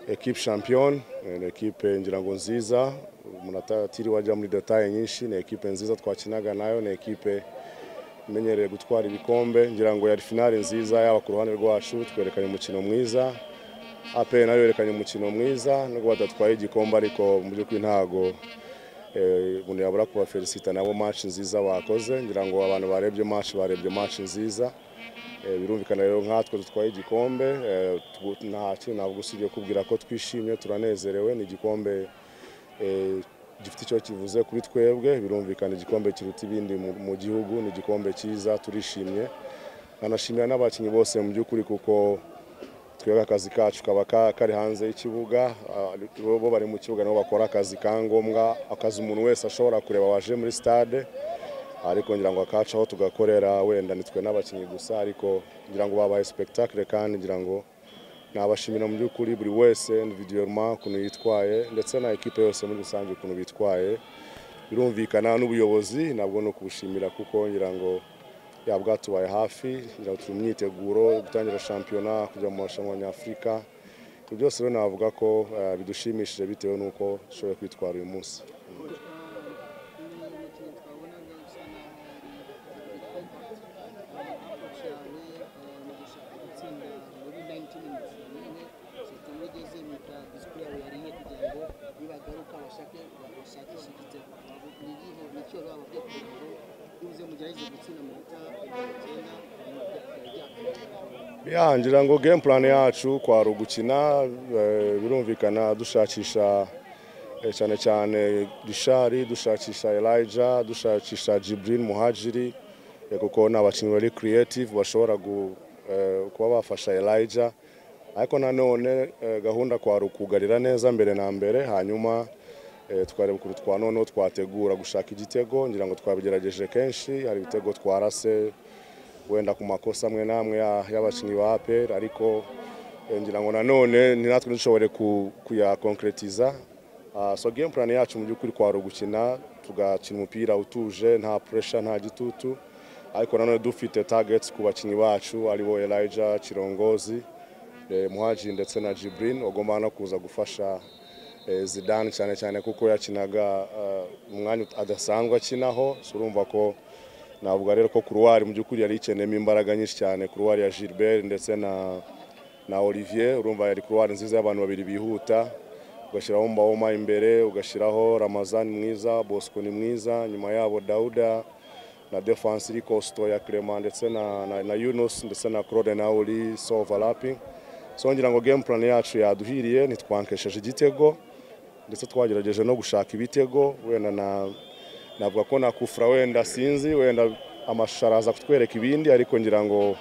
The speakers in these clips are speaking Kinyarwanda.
ekipe shampiyoni ni ekipe ngira ngo nziza umuntu atatiriwe ajya muri detaye nyinshi ni ekipe nziza twakinaga nayo ni ekipe imenyereye gutwara ibikombe ngira ngo yari finale nziza yaba ku ruhande rwacu twerekanye umukino mwiza aperi nayo yerekanye umukino mwiza nubwo badatwaye igikombe ariko mu by'ukuri ntago umuntu yabura kubafelicita nabo match nziza bakoze ngira ngo abantu barebye match barebye match nziza birumvikana rero nkatwe dutwaye igikombe nta kintu ntabwo usibye kubwira ko twishimye turanezerewe ni igikombe gifite icyo kivuze kuri twebwe birumvikana igikombe kiruta ibindi mu gihugu ni igikombe cyiza turishimye nkanashimira n'abakinnyi bose mu by'ukuri kuko twebwe akazi kacu kaba kari hanze y'ikibuga bo bari mu kibuga nabo bakora akazi ka ngombwa akazi umuntu wese ashobora kureba waje muri stade ariko ngira ngo akacu aho tugakorera wenda nitwe n'abakinnyi gusa ariko ngira ngo babaye sipegitakire kandi ngira ngo nabashimira mu by'ukuri buri wese individuellement ukuntu yitwaye ndetse na ekipe yose muri rusange ukuntu bitwaye birumvikana n'ubuyobozi nabwo ni ukubushimira kuko ngira ngo yaba bwatubaye hafi ngira ngo turi mu myiteguro gutangira shampiyona kujya mu marushanwa nyafurika ibyo byose rero navuga ko bidushimishije bitewe n'uko dushoboye kwitwara uyu munsi ngira ngo game plan yacu kwari ugukina birumvikana dushakisha cyane cyane rishari dushakisha elija dushakisha Jibril muhajiri kuko ni abakinnyi bari creative bashobora kuba bafasha elija ariko nanone gahunda kwari ukugarira neza mbere na mbere hanyuma tukareba ukuntu twa noneho twategura gushaka igitego ngira ngo twabigerageje kenshi hari ibitego twarase wenda ku makosa amwe n'amwe y'abakinnyi ba aperi ariko ngira ngo nanone ni natwe dushobore kuyakonkeretiza so game plan yacu mu by'ukuri kwari ugukina tugakina umupira utuje nta puresha nta gitutu ariko nanone dufite tageti ku bakinnyi bacu aribo elija kirongozi muhaji ndetse na jiburini bagomba no kuza gufasha zidane cyane cyane kuko yakinaga umwanya adasanzwe akinaho urumva ko navuga rero ko kuruwari mu by'ukuri yari ikeneyemo imbaraga nyinshi cyane kuruwari ya Gilbert ndetse na na Olivier urumva yari kuruwari nziza y'abantu babiri bihuta ugashyiraho Mbawoma imbere ugashyiraho Ramazan mwiza Bosco ni mwiza nyuma yabo Dauda na defense iri Costo ya Clement ndetse na, na, na Yunus ndetse na Claude Naoli so overlapping so ngira ngo game plan yacu yaduhiriye ntitwankesheje igitego ndetse twagerageje no gushaka ibitego wenda na navuga ko na kufura wenda sinzi wenda amasharaza kutwereka ibindi ariko ngira ngo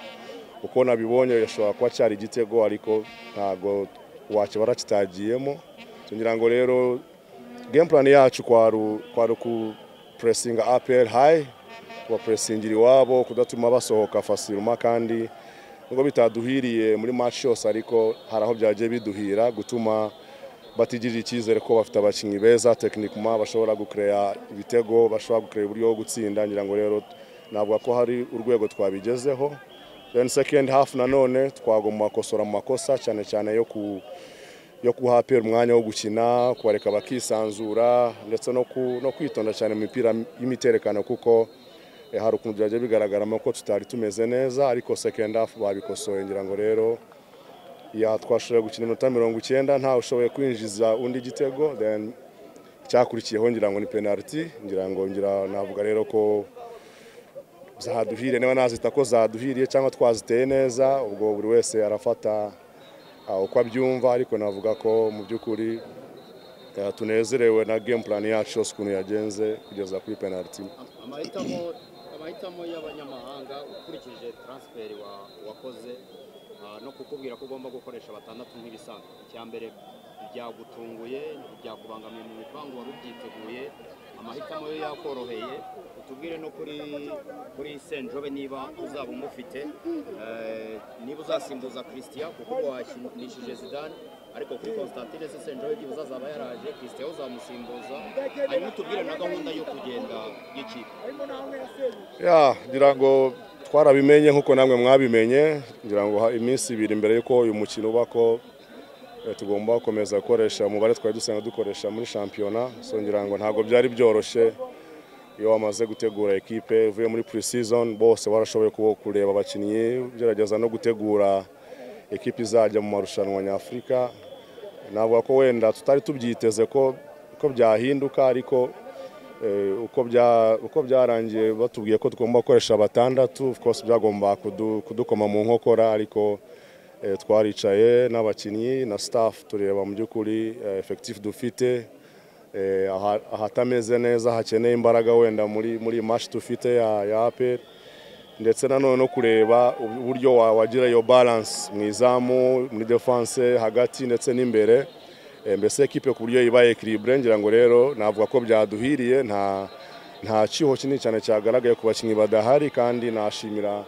uko nabibonye yashobora kuba cyari igitego ariko ntabwo wakibara kitagiyemo ngira ngo rero game plan yacu kwari ku puresinga aperi hayi kubapuresingira iwabo kudatuma basohoka fasiruma kandi nubwo bitaduhiriye muri match yose ariko hari aho byagiye biduhira gutuma batigirira icyizere ko bafite abakinnyi beza tekinikuma bashobora gukereya ibitego bashobora gukereya uburyo bwo gutsinda ngira ngo rero navuga ko hari urwego twabigezeho then second half nanone twagomba kosora mu makosa cyane cyane yo ku yo kuhapera umwanya wo gukina kubareka bakisanzura ndetse no, ku, no kwitonda cyane mu mipira y'imiterekano kuko hari ukuntu byagiye bigaragaramo ko tutari tumeze neza ariko second half babikosoye ngira ngo rero ya twashoboye gukina iminota mirongo icyenda ntawe ushoboye kwinjiza undi gitego then cyakurikiyeho ngira ngo ni penaliti ngira ngo ngira navuga rero ko zaduhiriye niba nazita ko zaduhiriye cyangwa twaziteye neza ubwo buri wese arafata uko abyumva ariko navuga ko mu by'ukuri tunezerewe na game plan yacu yose ukuntu yagenze kugeza kuri penaliti amahitamo y'abanyamahanga ukurikije taransiferi wakoze no kukubwira ko ugomba gukoresha batandatu nk'ibisanzwe icya mbere byagutunguye byakubangamiye mu bipangu wari ubyiteguye amahitamo yo yakoroheye utubwire no kuri kuri senjobe niba uzaba umufite niba uzasimbuza christian kuko wakinishije zidane ariko kuri constantine se senjobe byibuze azaba yaraje christian uzamusimbuza hanyuma utubwire na gahunda yo kugenda y'ikipe ya ngira ngo twarabimenye nk'uko namwe mwabimenye ngira ngo iminsi ibiri mbere y'uko uyu mukino uba ko Eh, tugomba gukomeza gukoresha umubare twari dusanzwe dukoresha muri shampiyona so ngira ngo ntabwo byari byoroshye iyo wamaze gutegura ekipe uvuye muri pre-season bose warashoboye kuba- kureba abakinnyi ugerageza no gutegura ekipe izajya mu marushanwa nyafurika navuga ko wenda tutari tubyiteze ko ko byahinduka ariko eh, uko bya- uko byarangiye batubwiye ko tugomba gukoresha batandatu of course byagomba kudu- kudukoma mu nkokora ariko eh, twaricaye n'abakinnyi na staff tureba mu by'ukuri eh, effectif dufite eh, aha- ahatameze neza hakeneye imbaraga wenda muri muri match dufite ya ya APR ndetse nanone no kureba uburyo wa- wagira iyo balance mu izamu muri defense hagati ndetse n'imbere Eh, mbese ekipe ku buryo iba equilibre ngira ngo rero navuga ko byaduhiriye nta nta kiho kinini cyane cyagaragaye ku bakinnyi badahari kandi nashimira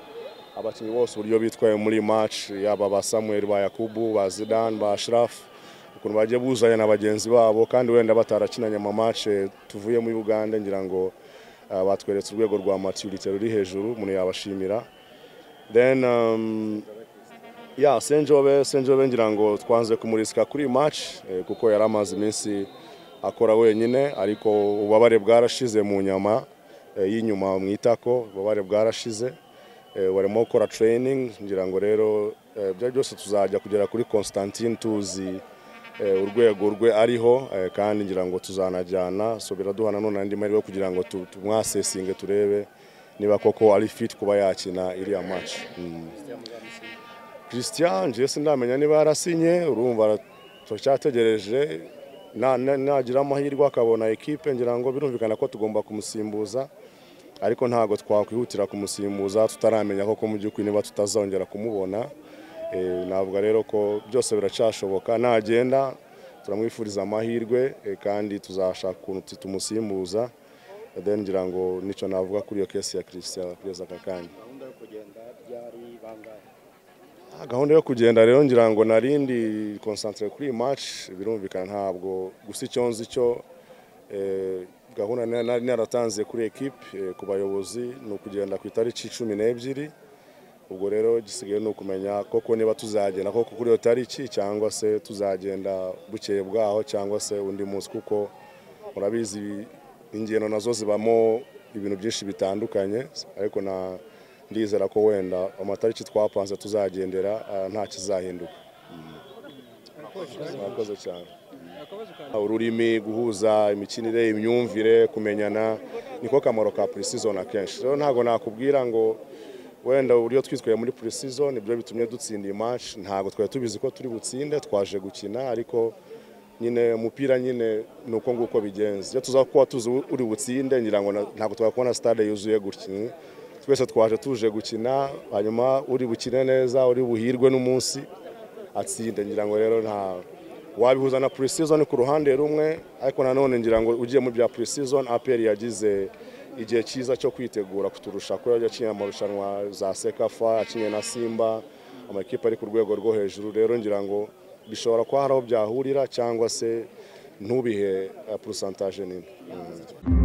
abakinnyi bose uburyo bitwaye muri match yaba ba Samuel ba Yakubu ba Zidane ba Ashraf ukuntu bagiye buzanya na bagenzi babo kandi wenda batarakinanye amamatche tuvuye muri uganda ngira ngo ah, batweretse urwego rwa maturite ruri hejuru umuntu yabashimira then um, ya senjobe senjobe ngira ngo twanze kumurisika kuri iyi match eh, kuko yari amaze iminsi akora wenyine ariko ububabare bwarashize mu nyama eh, y'inyuma mu itako ububabare bwarashize eh, barimo gukora training ngira ngo rero eh, ibyo byose tuzajya kugera kuri Constantine tuzi eh, urwego rwe ariho eh, kandi ngira ngo tuzanajyana so biraduha nanone andi mahirwe kugira ngo tu- tumwasesinge turebe niba koko ari fit kuba yakina iriya match Mm. Christian je sindamenya niba yarasinye urumva ara- turacyategereje na- na- nagira amahirwe akabona ekipe ngira ngo birumvikana ko tugomba kumusimbuza ariko ntabwo twakwihutira kumusimbuza tutaramenya koko mu by'ukuri niba tutazongera kumubona Eh, navuga rero ko byose biracyashoboka nagenda turamwifuriza amahirwe eh, kandi tuzashaka ukuntu tu- tumusimbuza Eh, then ngira ngo nicyo navuga kuri iyo kesi ya christian kugeza aka kanya gahunda yo kugenda byari bangahe Ah, gahunda yo kugenda rero ngira ngo narindi concentrate kuri iyi match birumvikana ntabwo gusa icyo nzi cyo eh, gahunda na- nari naratanze kuri ekipe eh, ku bayobozi ni ukugenda ku itariki cumi n'ebyiri ubwo rero gisigaye ni ukumenya koko niba tuzagenda koko kuri iyo tariki cyangwa se tuzagenda bukeye bwaho cyangwa se undi munsi kuko murabizi ingendo nazo zibamo ibintu byinshi bitandukanye ariko na ndizera ko wenda amatariki twapanze tuzagendera ah, nta kizahinduka mwakoze cyane ururimi guhuza imikinire imyumvire kumenyana niko kamaro ka pre-season akenshi rero ntabwo nakubwira ngo wenda uburyo twitwaye muri pre-season ibyo bitumye dutsinda iyi match ntabwo twari tubizi ko turi butsinde twaje gukina ariko nyine umupira nyine ni uko nguko bigenze iyo tuza kuba tuzi uri butsinde ngira ngo na- ntabwo twakubona stade yuzuye gutya twese twaje tuje gukina hanyuma uri bukine neza uri buhirwe n'umunsi atsinde ngira ngo rero nta wabihuza na pre-season ku ruhande rumwe ariko nanone ngira ngo ugiye mu bya pre-season APR yagize igihe cyiza cyo kwitegura kuturusha kuko yakinye amarushanwa za Sekafa yakinye na Simba amakipe ari ku rwego rwo hejuru rero ngira ngo bishobora kuba hari aho byahurira cyangwa se ntubihe eh, percentage nini